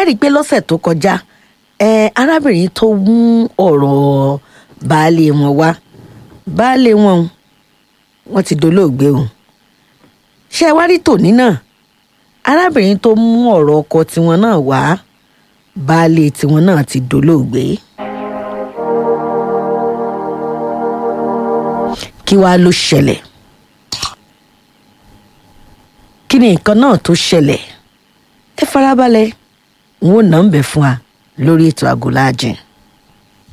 rí i pé lọ́sẹ̀ tó kọjá ẹ arábìnrin tó mú ọ̀rọ̀ baálé wọn wá baálé wọn wọn ti dolóògbé o ṣé ẹ wá rí tòní náà arábìnrin tó mú ọ̀rọ̀ ọkọ tiwọn náà wá baálé tiwọn náà ti dolóògbé. kí wàá ló ṣẹlẹ̀ kí ni nǹkan náà tó ṣẹlẹ̀ ẹ farabalẹ̀ n ó nà ń bẹ̀ fún wa lórí ètò àgọ́láàjìn.